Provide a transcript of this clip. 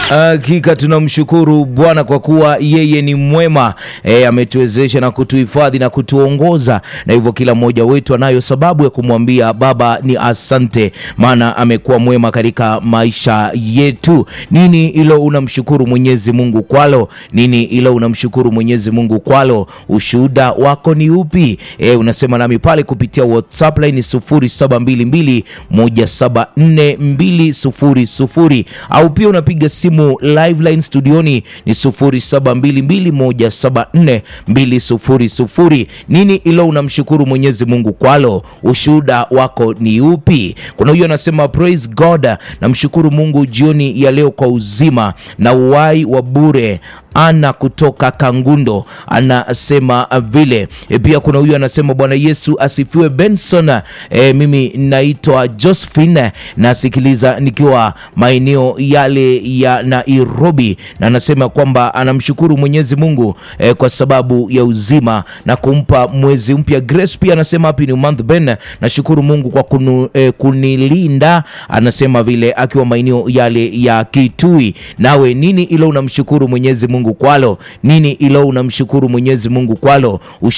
Hakika tunamshukuru Bwana kwa kuwa yeye ni mwema e, ametuwezesha na kutuhifadhi na kutuongoza, na hivyo kila mmoja wetu anayo sababu ya kumwambia Baba ni asante, maana amekuwa mwema katika maisha yetu. Nini ilo unamshukuru Mwenyezi Mungu kwalo? Nini ilo unamshukuru Mwenyezi Mungu kwalo? Ushuhuda wako ni upi? E, unasema nami pale kupitia WhatsApp line 0722174200 au pia unapiga simu live line studioni ni 0722174200. Nini ilo unamshukuru Mwenyezi Mungu kwalo? Ushuhuda wako ni upi? Kuna huyo anasema praise God, namshukuru Mungu jioni ya leo kwa uzima na uhai wa bure ana kutoka Kangundo anasema vile. E, pia kuna huyu anasema Bwana Yesu asifiwe. Benson, e, mimi naitwa Josephine nasikiliza nikiwa maeneo yale ya Nairobi, na anasema kwamba anamshukuru Mwenyezi Mungu e, kwa sababu ya uzima na kumpa mwezi mpya. Grace pia anasema happy new month Ben, nashukuru Mungu kwa kunu, e, kunilinda, anasema vile akiwa maeneo yale ya Kitui. Nawe nini ilo unamshukuru Mwenyezi Mungu kwalo? Nini ilo unamshukuru Mwenyezi Mungu kwalo?